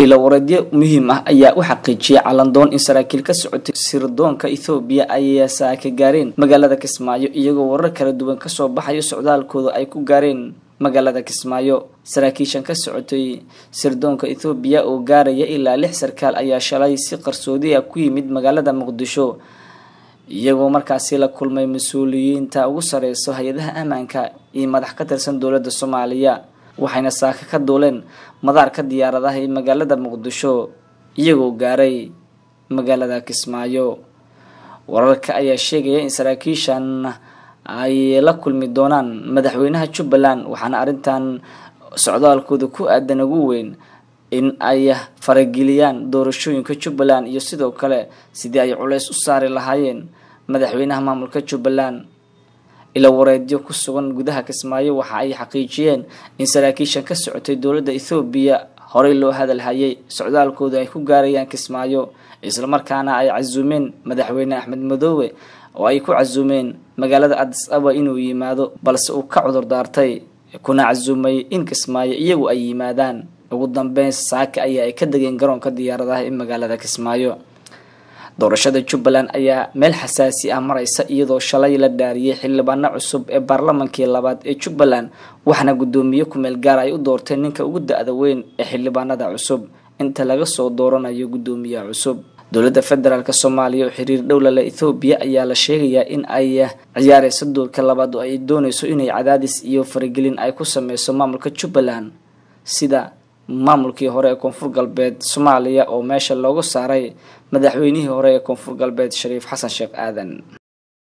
ilo wareedyo muhiim ah ayaa u xaqiijiyay calandoon in saraakiil ka socotay sirdoonka ethoobiya ay saaka gaareen magaalada kismaayo iyagoo warar kala duwan kasoo baxayo socdaalkooda ay ku gaareen magaalada kismaayo saraakiishan ka socotay sirdoonka ethoobiya oo gaaraya ilaa lix sarkaal ayaa shalay si qarsoodi ah ku yimid magaalada muqdisho iyagoo markaasi la kulmay mas-uuliyiinta ugu sareyso hay-adaha ammaanka iyo madax ka tirsan dowladda soomaaliya waxayna saaka ka duuleen madaarka diyaaradaha ee magaalada muqdisho iyagoo gaaray magaalada kismaayo wararka ayaa sheegaya in saraakiishan ay la kulmi doonaan madaxweynaha jubbaland waxaana arrintan socdaalkooda ku aadan ugu weyn in ay farageliyaan doorashooyinka jubbaland iyo sidoo kale sidii ay culays u saari lahaayeen madaxweynaha maamulka jubbaland ila wareedyo ku sugan gudaha kismaayo waxa ay xaqiijiyeen in saraakiishan ka socotay dowladda ethoobiya horey loo hadalhayay socdaalkooda ay ku gaarayaan kismaayo islamarkaana ay casuumeen madaxweyne axmed madoobe oo ay ku casuumeen magaalada adis aba inuu yimaado balse uu ka cudur daartay kuna casuumay in kismaayo iyagu ay yimaadaan ugu dambeyn saaka ayaa ay ka degeen garoonka diyaaradaha ee magaalada kismaayo doorashada jubbaland ayaa meel xasaasi ah mareysa iyadoo shalay la dhaariyay xildhibaano cusub ee baarlamankii labaad ee jubbaland waxaana guddoomiye kumeel gaar ay u doorteen ninka ugu da-da weyn ee xildhibaanada cusub inta laga soo dooranayo guddoomiyaha cusub dowladda federaalk soomaaliya oo xiriir dhow lale ethoobiya ayaa la sheegayaa in ay ciyaareyso doorka labaad oo ay dooneyso inay cadaadis iyo faragelin ay ku sameyso maamulka jubbaland sida maamulkii hore ee koonfur galbeed soomaaliya oo meesha loogu saaray madaxweynihii hore ee koonfur galbeed shariif xasan sheekh aadan